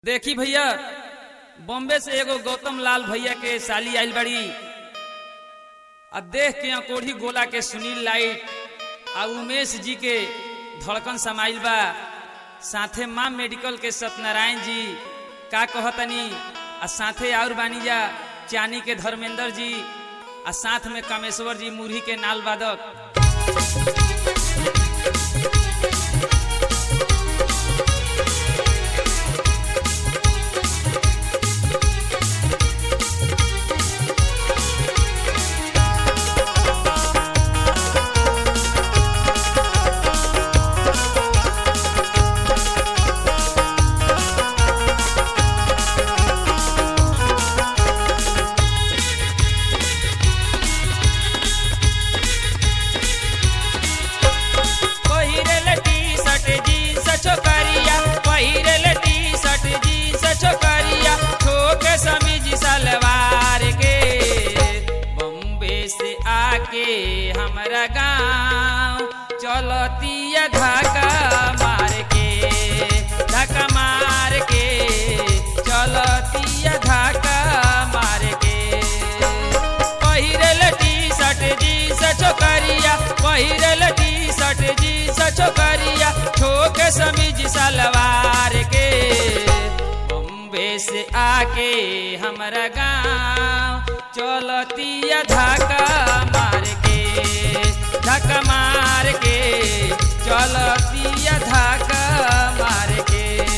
देखी भैया बॉम्बे से एगो गौतम लाल भैया के साली आइल बड़ी आ देख के अकोढ़ी गोला के सुनील लाइट आ उमेश जी के धड़कन समाइल बा साथे माँ मेडिकल के सत्यनारायण जी का कहतनी आ साथे और बानी जा चानी के धर्मेंद्र जी आ साथ में कामेश्वर जी मुरही के नाल वादक पहिरेल टी-शर्ट जीन्स छोकरिया पहिरेल टी-शर्ट जीन्स छोकरिया ठोक समीज सलवार के बम्बे से आके हमरा गांव चलतिया धक्का मार के धक्का मार के चलतिया धक्का मार के पहिरेल टी-शर्ट जीन्स छोकरिया पहिरेल टी-शर्ट जीन्स छोकरिया ठोक समीज सलवार के बम्बे से आके हमरा गांव चलतिया धक्का मार के धक्का मार के चलतिया धक्का मार के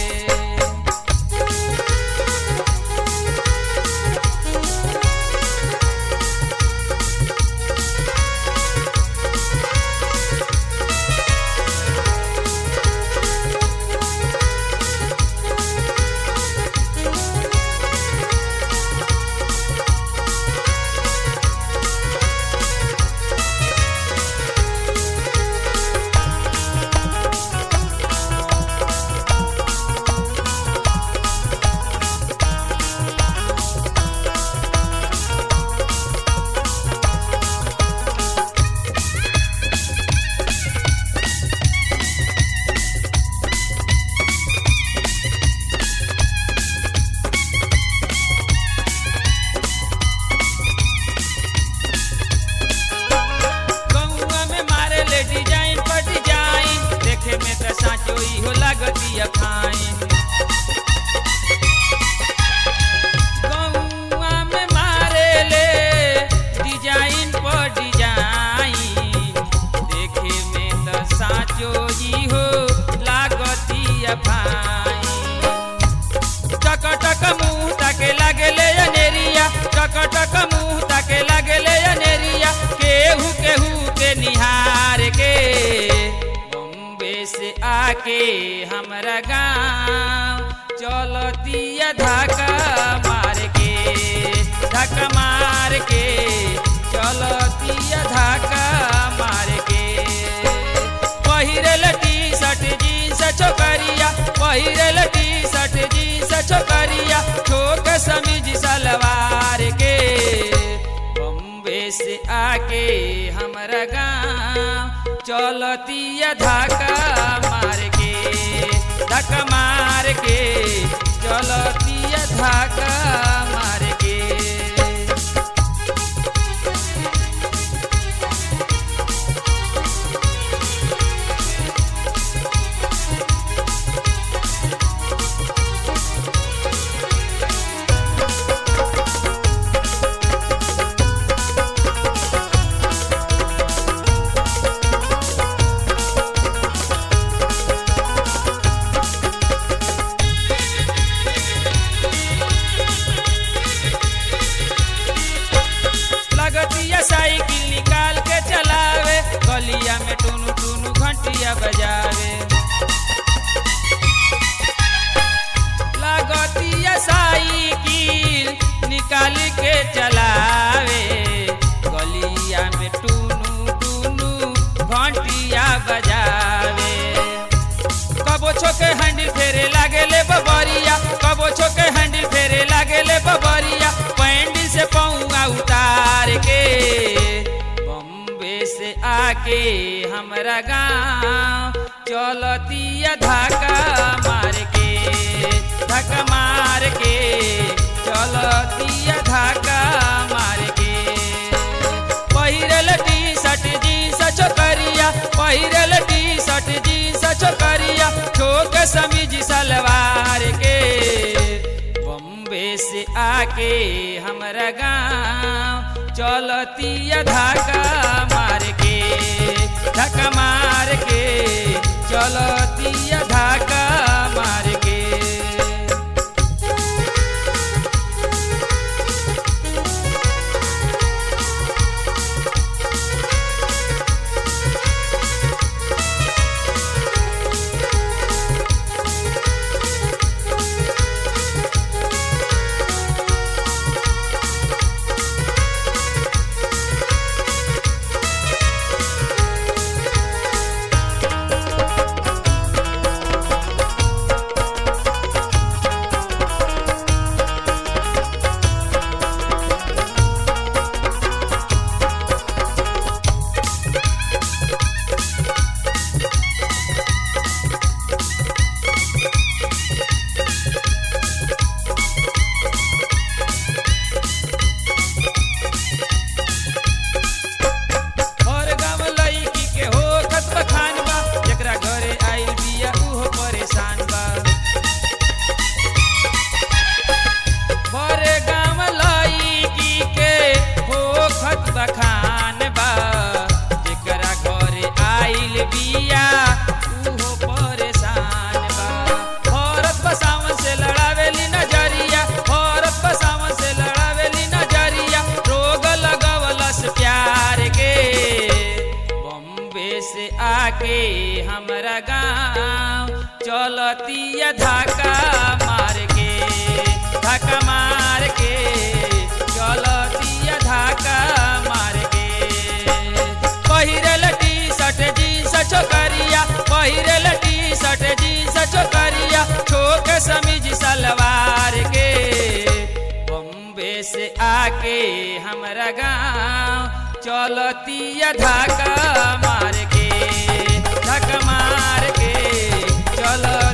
गौआ में मारे ले डिजाइन पर डिजाइन देखे में तो साचो हो लागती फाइन गौआ में मारे ले डिजाइन पर डिजाइन देखे में तो साचो ही हो लागती फाइन टक टक मुंह ताके लागले अनेरिया टक टक मुंह ताके लागले अनेरिया केहू केहू के निहार के बम्बे से आके हमरा गांव चलतिया धक्का मार के धक्का मार के चलतिया धक्का मार के पहिरेल टी-शर्ट जीन्स छोकरिया पहिरेल टी-शर्ट जीन्स छोकरिया ठोक समीज सलवार के बम्बे से आके हमरा गांव चलतिया धक्का मार के धक्का मार के चलतिया धक्का मार के लगतिया साइकिल निकाल के चलावे गलिया में टुनु टुनु घंटिया बजावे लगतिया साइकिल निकाल के चलावे गलिया में टुनु टुनु घंटिया बजावे कबो छोके हैंडल फेरे लागेले बबरिया कबो छोके हैंडल फेरे लागेले बबरिया पैंडल से पौआ उतार के बम्बे से आके हमरा गांव चलतिया धक्का मार के धक्का मार पहिरल टी शर्ट जींस छोकरिया ठोक समीज सलवार के बम्बे से आके हमरा गाँव चलतिया धाका मार के धक्का मार के चलतिया धाका मार के और गाँव लईकी के हो खत बखान बा जेकरा घरे आइल बिया उहो परेशान बा बड़े गाँव लईकी के हो खत बखान बा जेकरा घरे आइल बिया उहो परेशान बा औरत बसावन से लड़ावेली नजरिया औरत बसावन से लड़ावेली नजरिया रोग लगवलस प्यार के बम्बे से आके हमरा गाँव चलतिया धाका मार के धाका मार के चलतिया धाका मार के पहिरल टी शर्ट जींस छोकरिया पहिरल टी शर्ट जींस छोकरिया ठोक समीज सलवार के बम्बे से आके हमरा गाँव चलतिया धाका मार के धक्का मार के चल